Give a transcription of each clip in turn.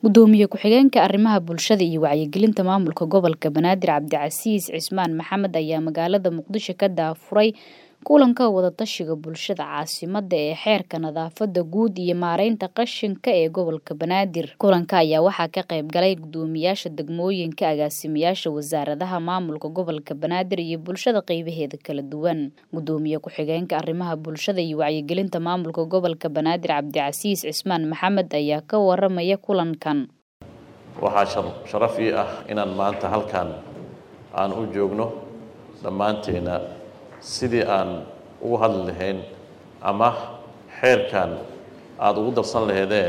gudoomiye ku-xigeenka arrimaha bulshada iyo wacyigelinta maamulka gobolka banaadir cabdicasiis cismaan maxamed ayaa magaalada muqdisho ka daafuray kulanka wadatashiga bulshada caasimada ee xeerka nadaafada guud iyo maareynta qashinka ee gobolka banaadir kulanka ayaa waxaa ka qayb galay gudoomiyaasha degmooyinka agaasimayaasha wasaaradaha maamulka gobolka banaadir iyo bulshada qeybaheeda kala duwan gudoomiye ku-xigeenka arrimaha bulshada iyo wacyigelinta maamulka gobolka banaadir cabdicasiis cismaan maxamed ayaa ka waramaya kulankan waxaa sharaf ii ah inaan maanta halkan aan u joogno dhammaanteena sidii aan ugu hadli lahayn ama xeerkan aada ugu darsan laheedeen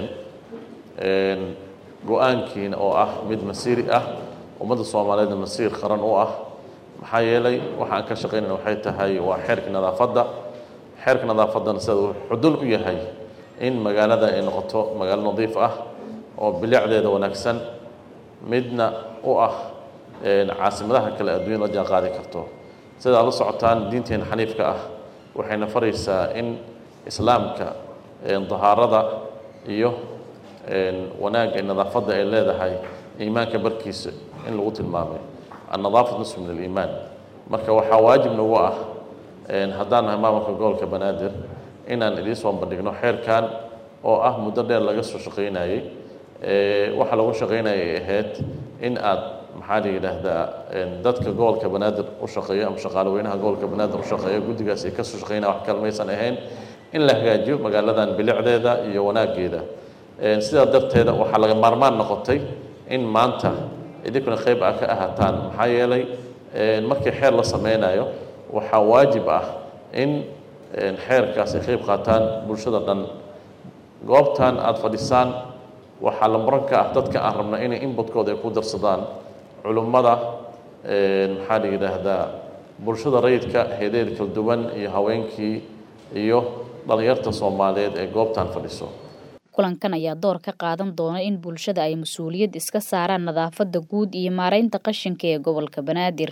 go-aankiina oo ah mid masiiri ah ummadda soomaaliyeedna masiir qaran u ah maxaa yeelay waxaan ka shaqaynayna waxay tahay waa xeerka nadaafadda xeerka nadaafaddana sida uu xudul u yahay in magaalada ay noqoto magaalo nadiif ah oo bilicdeeda wanaagsan midna u ah caasimadaha kale adduunya la jaan qaadi karto sidaad la socotaan diinteena xaniifka ah waxayna faraysaa in islaamka dahaarada iyo wanaagga nadaafadda ay leedahay iimaanka barkiisa in lagu tilmaamay annadaafat nisfu min aliimaan marka waxaa waajib nagu ah haddaan nahay maamulka gobolka banaadir inaan idiin soo bandhigno xeerkan oo ah muddo dheer laga soo shaqaynayey waxaa lagu shaqaynaya ay ahayd in aad maxaa la yidhaahdaa dadka gobolka banaadir u shaqeeya ama shaqaale weynaha gobolka banaadir u shaqeeya guddigaas ay kasoo shaqeynaya wax kale maysan ahayn in la hagaajiyo magaaladan bilicdeeda iyo wanaaggeeda sidaa darteeda waxaa laga maarmaan noqotay in maanta idinkuna qayb ah ka ahaataan maxaa yeelay markii xeer la sameynayo waxaa waajib ah in xeerkaas ay qayb qaataan bulshada dhan goobtan aada fadhisaan waxaa la muran ka ah dadka aan rabna inay inbadkooda ay ku darsadaan culummada maxaa la yidhaahdaa bulshada rayidka heedeed kala duwan iyo haweenkii iyo dhallinyarta soomaaliyeed ee goobtan fadhiso kulankan ayaa door ka qaadan doona in bulshada ay mas-uuliyad iska saaraan nadaafada guud iyo maareynta qashinka ee gobolka banaadir